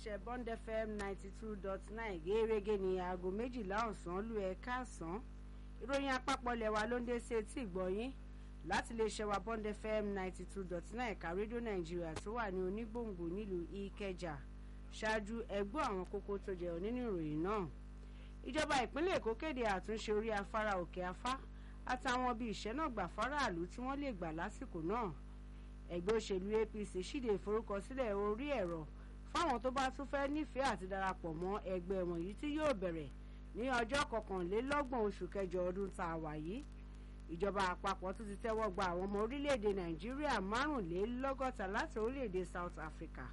iléeṣẹ́ Bond FM ninety two dot nine gẹ́gẹ́ ní aago méjìlá ọ̀sán lù ẹ̀ káàsán ìròyìn àpapọ̀ lẹ́wà ló ń dé sí etí ìgbọ̀yìn láti iléeṣẹ́ wa Bond FM ninety two dot nine ẹ̀ka rédíò Nàìjíríà tó wà ní onígbòǹgbò nílùú Ìkẹjà ṣáájú ẹgbọ́ àwọn kókó tó jẹyọ nínú ìròyìn náà ìjọba ìpínlẹ̀ Èkó kéde àtúnṣe orí afárá òkè afá àtàwọn bíi ìṣẹ́nàgbà fáráàlú tí wọ́n lè gbà lásìkò náà ẹgbẹ́ òṣèlú APC ṣíde ìforúkọsílẹ̀ orí ẹ̀rọ fáwọn tó bá tún fẹ́ nífẹ̀ẹ́ àti darapọ̀ mọ́ ẹgbẹ́ wọ̀nyí tí yóò bẹ̀rẹ̀ ní ọjọ́ kọkànlélọ́gbọ̀n oṣù kẹjọ ọdún tá a wà yìí ìjọba àpapọ̀ tún ti tẹ́wọ́ gba àwọn ọmọ orílẹ̀-èdè Nàìjíríà márùnlélọ́gọ́ta láti orílẹ̀-èdè South Africa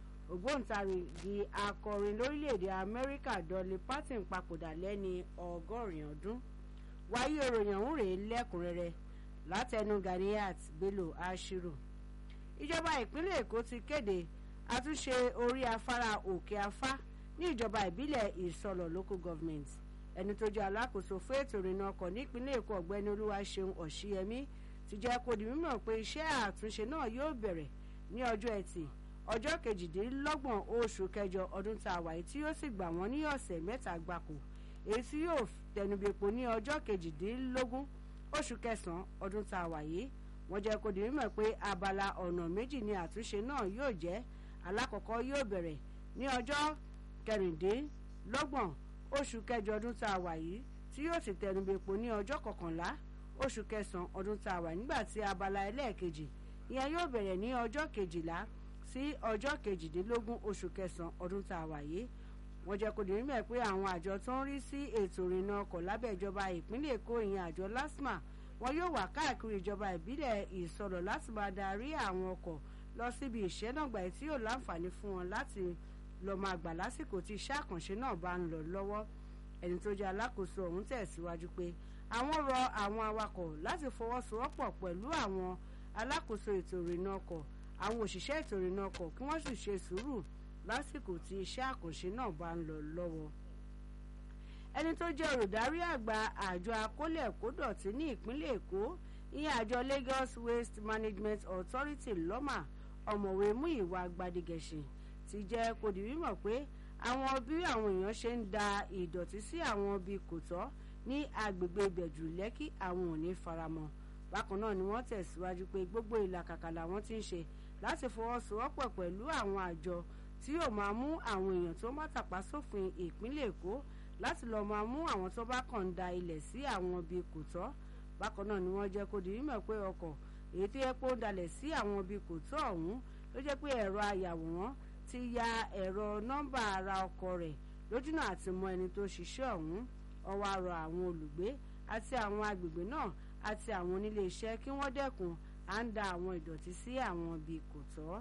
ògbóǹtarìgì akọrin lórílẹ̀-èdè Amẹ́ríkà Dolly Parton papòdà lẹ́ni ọgọ́rin ọdún wáyé òròyìn ọ̀hún rèé lẹ́kùnrẹ́rẹ́ látẹnu Ganiat Bello Ashiru ìjọba ìpínlẹ̀ Èkó ti kéde àtúnṣe orí afárá òkè afá ní ìjọba ìbílẹ̀ ìsọlọ̀ local government ẹni tó jẹ́ alákòóso fún ètò ìrìnnà ọkọ̀ nípínlẹ̀ Èkó ọ̀gbẹ́ni Olúwaṣeun Ọ̀ṣíyẹmí ti jẹ́ kó di mímọ̀ pé iṣẹ́ àtúnṣe náà yóò bẹ̀rẹ̀ ní ọjọ́ ẹtì ọjọ́ kejìdínlọ́gbọ̀n oṣù kẹjọ ọdún tá a wà yìí tí yóò sì gbà wọ́n ní ọ̀sẹ̀ mẹ́ta gbáko èyí tí yóò tẹnubẹ́pọ̀ ní ọjọ́ kejìdínlógún oṣù kẹsàn-án ọdún tá a wà yìí wọ́n jẹ́ kó di mímọ̀ pé abala ọ̀nà méjì ni àtúnṣe náà yóò jẹ́ alákọ̀ọ́kọ́ yóò bẹ̀rẹ̀ ní ọjọ́ kẹrìndínlọ́gbọ̀n oṣù kẹjọ ọdún tá a wà yìí tí yóò sì tẹnubẹ́pọ̀ ní ọjọ́ kọkànlá oṣù kẹsàn-án ọdún tá a wà nígbà tí abala ẹlẹ́ẹ̀kejì ìyẹn yóò bẹ̀rẹ̀ ní ọjọ́ kejìlá sí ọjọ́ kejìdínlógún oṣù kẹsàn-án ọdún tá a wà yìí wọ́n jẹ́ kó di mímọ̀ pé àwọn àjọ tó ń rí sí ètò ìrìnnà ọkọ̀ lábẹ́ ìjọba ìpínlẹ̀ Èkó ìyẹn àjọ LASTMA wọn yóò wà káàkiri ìjọba ìbílẹ̀ ìsọ̀rọ̀ láti máa darí àwọn ọkọ̀ lọ síbi ìṣẹ́nàgbà tí yóò láǹfààní fún wọn láti lọ́ọ́ máa gbà lásìkò tí iṣẹ́ àkànṣe náà bá ń lọ lọ́wọ́ ẹni tó jẹ́ alákòóso ọ̀hún tẹ̀síwájú pé àwọn rọ àwọn awakọ̀ láti fọwọ́sowọ́pọ̀ pẹ̀lú àwọn alákòóso ètò ìrìnnà ọkọ̀ àwọn òṣìṣẹ́ ètò ìrìnnà ọkọ̀ kí wọ́n sì ṣe sùúrù lásìkò tí iṣẹ́ àkànṣe náà bá ń lọ lọ́wọ́ ẹni tó jẹ́ olùdarí àgbà àjọ akólẹ̀kódọ̀tí ní ìpínlẹ̀ Èkó ìyẹn àjọ Lagos Waste Management Authority lọ́mà ọ̀mọ̀wé Múyìwá Gbadigẹ̀ṣin ti jẹ́ kó di mímọ̀ pé àwọn bí àwọn èèyàn ṣe ń da ìdọ̀tí sí àwọn ibi kò tọ́ ní agbègbè Ìbẹ̀jú Lẹ́kì àwọn ò ní faramọ́ bákan náà ni wọ́n tẹ̀síwájú pé gbogbo ìlàkàkà làwọn ti ń ṣe láti fọwọ́sowọ́pọ̀ pẹ̀lú àwọn àjọ tí yóò máa mú àwọn èèyàn tó má tàpá sófin ìpínlẹ̀ Èkó láti lọ́ọ́ máa mú àwọn tó bá kàn ń da ilẹ̀ sí àwọn ibi kò tọ́ bákan náà ni wọ́n jẹ́ kó di mímọ̀ pé ọkọ̀ èyí tó yẹ pé ó dalẹ̀ sí àwọn ibi kò tọ́ ọ̀hún ló jẹ́ pé ẹ̀rọ ayàwòrán ti ya ẹ̀rọ nọ́mbà ara ọkọ̀ rẹ̀ lójúnà àti mọ ẹni tó ṣiṣẹ́ ọ̀hún ó wá rọ àwọn olùgbé àti àwọn agbègbè náà àti àwọn onílé iṣẹ́ kí wọ́n dẹ́kun à ń da àwọn ìdọ̀tí sí àwọn ibi kò tọ́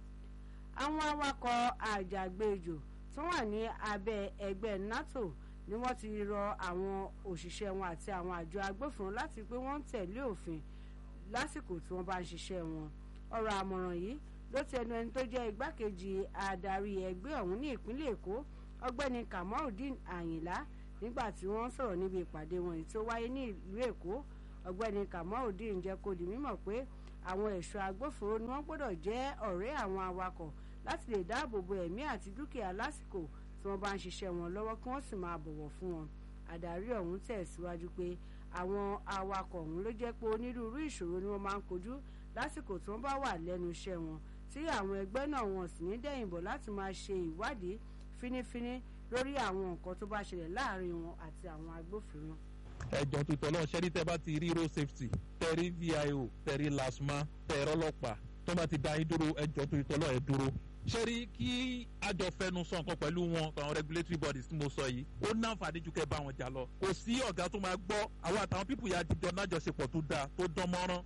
àwọn awakọ̀ àjàgbéjò tó wà ní abẹ́ ẹgbẹ́ NATO ni wọ́n ti rọ àwọn òṣìṣẹ́ wọn àti àwọn àjọ agbófinró láti pé wọ́n ń tẹ̀lé òfin lásìkò tí wọ́n bá ń ṣiṣẹ́ wọn ọ̀rọ̀ àmọ̀ràn yìí ló ti ẹnu ẹni tó jẹ́ igbákejì adarí ẹgbẹ́ ọ̀hún ní ìpínlẹ̀ Èkó ọgbẹ́ni Kamaldeen Àyìnlá nígbà tí wọ́n sọ̀rọ̀ níbi ìpàdé wọn èyí tó wáyé ní ìlú Èkó ọgbẹ́ni Kamaldeen jẹ́ kó di mímọ̀ pé àwọn ẹ̀ṣọ́ agbófinró ni wọ́n gbọ́dọ̀ jẹ́ ọ̀rẹ́ àwọn awakọ̀ láti lè dáàbò bo ẹ̀mí àti dúkìá lásìkò tí wọ́n bá ń ṣiṣẹ́ wọn lọ́wọ́ kí wọ́n sì máa bọ̀wọ̀ fún wọn. àdarí ọ̀hún tẹ̀síwájú pé àwọn awakọ̀ ọ̀hún ló jẹ́ pé onírúurú ìṣòro ni wọ́n máa ń kojú lásìkò tí wọ́n bá wà lẹ́nu iṣẹ́ wọn tí àwọn ẹgbẹ́ náà wọn sì ní dẹ̀yìnbọ̀ láti máa ṣe ìwádìí fínífíní lórí àwọn nǹkan tó bá ṣẹlẹ̀ láàrin wọn àti àwọn agbófinró. ẹjọ́ tó tọ́lọ́ ṣẹ́rí tẹ́ bá ti rí road safety tẹ́rí vio tẹ́rí lasma tẹ́rọ ọlọ́pàá tó bá ti dá yín dúró ẹjọ́ tó tọ́lọ́ ẹ dúró ṣe rí kí àjọ fẹnu sọ nǹkan pẹ̀lú wọn àwọn regulatory bodies tí mo sọ yìí ó ní àǹfààní ju kẹ́ bá wọn jà lọ kò sí ọ̀gá tó máa gbọ́ àwọn àtàwọn pípù yà jíjọ nájọṣepọ̀ tó dáa tó dán mọ́rán.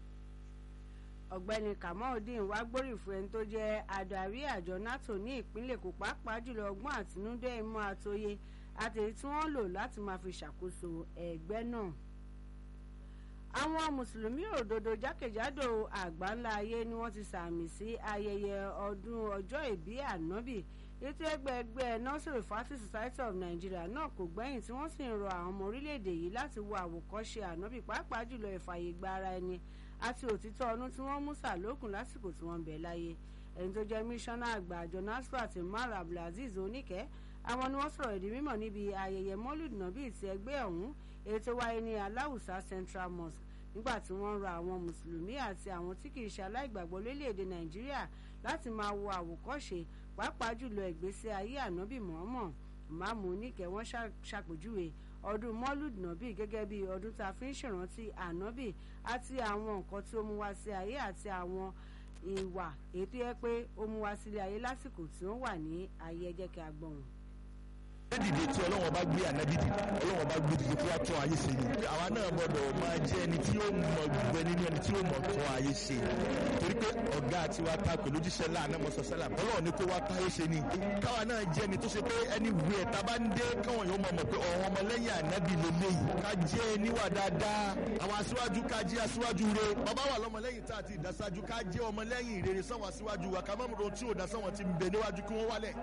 ọ̀gbẹ́ni kamaldeen wá gbóríyìn fún ẹni tó jẹ́ adarí àjọ nato ní ìpínlẹ̀ Èkó pàápàá jùlọ ọgbọ́n àtinúdá ìmọ̀ àtòye àtèyí tí wọ́n lò láti máa fi ṣàkóso ẹgbẹ́ náà àwọn mùsùlùmí òdodo jákèjádò àgbáńlá ayé ni wọ́n ti sàmì sí ayẹyẹ ọdún ọjọ́ ìbí ànábì ètò ẹgbẹ́ ẹgbẹ́ nursery fati society of Nigeria náà kò gbẹ́yìn tí wọ́n sì ń rọ àwọn ọmọ orílẹ̀-èdè yìí láti wo àwòkọ́ṣe ànábì pàápàá jùlọ ìfàyè gba ara ẹni àti òtítọ́ ọdún tí wọ́n mú sàlókùn lásìkò tí wọ́n ń bẹ láyé ẹni tó jẹ́ mísánná àgbà àjọ nasfat umar abdulaziz oníkẹ́ àwọn ni wọ́n sọ̀rọ̀ ìdí mímọ̀ níbi ayẹyẹ mọ́lúd nàbí ti ẹgbẹ́ ọ̀hún èyí tó wáyé ní aláwùsá central mosque nígbà tí wọ́n ń ra àwọn mùsùlùmí àti àwọn tí kì í ṣe aláìgbàgbọ́ lórílẹ̀‐èdè nàìjíríà láti máa wo àwòkọ́ṣe pàápàá jùlọ ìgbésí ayé ànábì mọ́ọ́mọ́ ìmáàmù oníkẹ́ wọ́n ṣàpèjúwe ọdún mọ́lúd nàbí gẹ́gẹ́ bí ọdún tá a fi ń ṣèrántí ànábì àti àwọn nǹkan tí ó mú wá sí ayé àti àwọn ìwà èyí tó yẹ pé ó mú wá sílé ayé lásìkò tí ó wà ní ayé ẹjẹ́ kí a gbọ́ wọn dìde tí ọlọ́wọ́n bá gbé ànábì dìde ọlọ́wọ́n bá gbé dìde kí wọ́n tún ayé ṣe ni. àwa náà gbọ́dọ̀ máa jẹ́ ẹni tí ó mọ gbẹ nínú ẹni tí ó mọ tún ayé ṣe. torí pé ọ̀gá àti wa ta pẹ̀lú jíṣẹ́ láàánú mọ́sọ̀ sálà ọlọ́run ní kó wá táyé ṣe ni. káwa náà jẹ́ ẹni tó ṣe pé ẹni wù ẹ̀ tá a bá ń dé káwọn yóò mọ̀ mọ̀ pé ọ̀hún ọmọlẹ́yìn ànábì lélẹ́yìí. ká jẹ́ níwà dáadáa àwọn aṣíwájú ká jẹ́ aṣíwájú re. bàbá wà lọ́mọlẹ́yìn tá a ti dáṣáájú ká jẹ́ ọmọlẹ́yìn rere sáwọn aṣíwájú wa ká mọ́mọ́dún tí ò dá sáwọn ti ń bẹ níwájú kí wọ́n wálẹ̀.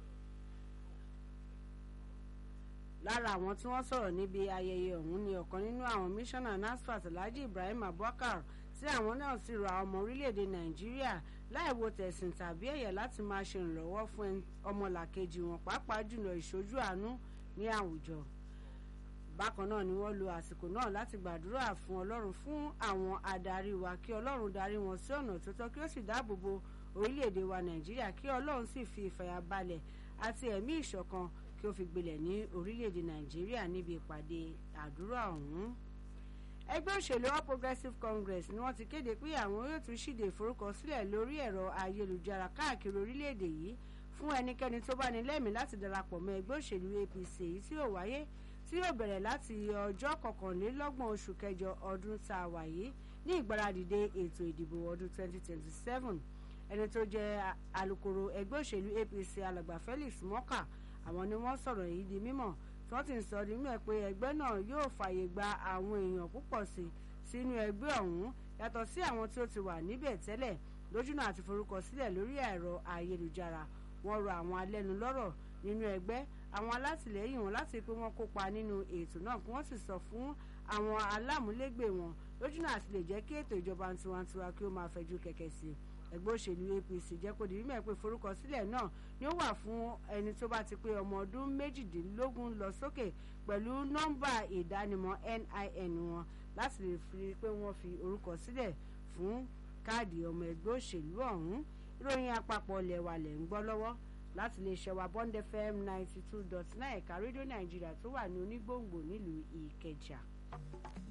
lára àwọn tí wọ́n sọ̀rọ̀ níbi ayẹyẹ ọ̀hún ni ọ̀kan nínú àwọn mísọ́nà nasfat alhaji ibrahim abubakar tí àwọn náà sì rọ àwọn ọmọ orílẹ̀-èdè nàìjíríà láì wo tẹ̀sìn tàbí ẹ̀yà láti máa ṣe ìrànlọ́wọ́ fún ọmọlàkejì wọn pàápàá jùlọ ìṣojú àánú ní àwùjọ bákan náà ni wọ́n lo àsìkò náà láti gbàdúrà fún ọlọ́run fún àwọn adarí wa kí ọlọ́run darí wọn sí ọ̀nà tó tọ́ kí ó sì dáàbò bo orílẹ̀-èdè wa nàìjíríà kí ọlọ́run sì fi ìfàyàbalẹ̀ àti ẹ̀mí ìṣọ̀kan kí ó fi gbilẹ̀ ní orílẹ̀-èdè nàìjíríà níbi ìpàdé àdúrà ọ̀hún. ẹgbẹ́ òṣèlú all progressives congress ni wọ́n ti kéde pé àwọn yóò tún ṣíde ìforúkọsílẹ̀ lórí ẹ̀rọ ayélujára káàkiri orílẹ̀-èdè yìí fún ẹnikẹ́ni tó bá ní lẹ́mìí láti darapọ̀ mọ́ ẹgbẹ́ òṣèlú apc èyí tí yóò wáyé tí yóò bẹ̀rẹ̀ láti ọjọ́ kọkànlélọ́gbọ̀n oṣù kẹjọ ọdún tá a wà yìí ní ìgbáradìde ètò ìdìbò ọdún 2027 ẹni tó jẹ́ alukoro ẹgbẹ́ òṣèlú apc alàgbà felix mọ́kà àwọn ni wọ́n sọ̀rọ̀ yìí di mímọ̀ tí wọ́n ti ń sọ di mímọ̀ pé ẹgbẹ́ náà yóò fààyè gba àwọn èèyàn púpọ̀ sí sínú ẹgbẹ́ ọ̀hún yàtọ̀ sí àwọn tí ó ti wà níbẹ̀ tẹ́lẹ̀ lójúnà àti forúkọ sílẹ̀ lórí ẹ̀rọ ayélujára wọ́n rọ àwọn alẹ́nulọ́rọ̀ nínú ẹgbẹ́ àwọn alátìlẹ́yìn wọn láti pé wọ́n kópa nínú ètò náà kí wọ́n sì sọ fún àwọn alámúlégbè wọn lójúnà àti lè jẹ́ kí ètò ìjọba tiwantiwa kí ó máa fẹjú kẹ̀kẹ́ sí i ẹgbẹ́ òṣèlú apc jẹ́ kó di mímọ̀ pé forúkọsílẹ̀ náà ni ó wà fún ẹni tó bá ti pé ọmọ ọdún méjìdínlógún lọ sókè pẹ̀lú nọ́mbà ìdánimọ̀ nin wọn láti lè fi pé wọ́n fi orúkọ sílẹ̀ fún káàdì ọmọ ẹgbẹ́ òṣèlú ọ̀hún ìròyìn àpapọ̀ lẹ̀wà lẹ̀ ń gbọ́ lọ́wọ́ láti lè ṣẹ̀wà bond fm ninety two dot nine ẹ̀ka rédíò nàìjíríà tó wà ní onígbòǹgbò nílùú ìkẹjà.